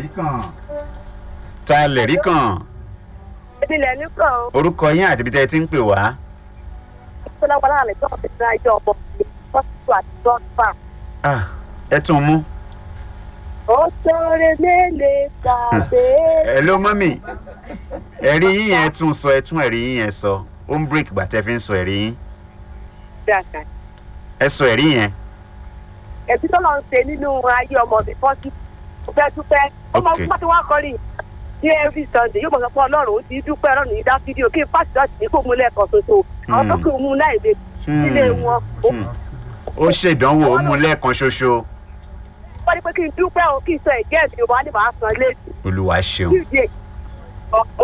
lẹ̀rí kan. ta lẹ̀rí kan Ebi lẹ̀ ní kàn ó. orúkọ yín àti ibi tẹ́ ẹ ti ń pè wá. Fúnlọ́wọ́ láàrin tó ọ̀sẹ̀ tí ajọ́ ọmọ mi. Hospital àti Dọ́fà. Ah, ẹ tún mú. Ó sọ̀rọ̀ mélèé tàbí. ẹ ló mọ́ mi ẹ̀rí yín yẹn tún sọ ẹ tún ẹ̀rí yín yẹn sọ ó ń break gbà tẹ́ fi ń sọ ẹ̀rí yín Dàgbà. ẹ sọ ẹ̀rí yẹn. Ẹ̀bí tó lọ ń ṣe nínú ayé ọmọ mi fọ́sí. Mo fẹ́ dúpẹ́. Ó mọ Okay. fún pátí wá kọ́rin. Ní every Sunday yóò mọ̀ sọ pé Ọlọ́run ó ti dúpẹ́ Ọlọ́run yìí dá fídíò kí n pàṣẹ láti ní kó mú lẹ́ẹ̀kan ṣoṣo. Àwọn tó kì í mú láì lè sílé wọn. Ó Hmm. ó ṣèdánwò ó mú lẹ́ẹ̀kan ṣoṣo wọ́n ní pé kí n dúpẹ́ o kí n sọ ẹ̀jẹ̀ mi ò wá ní màá san léèdì. olúwa ṣeun. Kí n di èyí.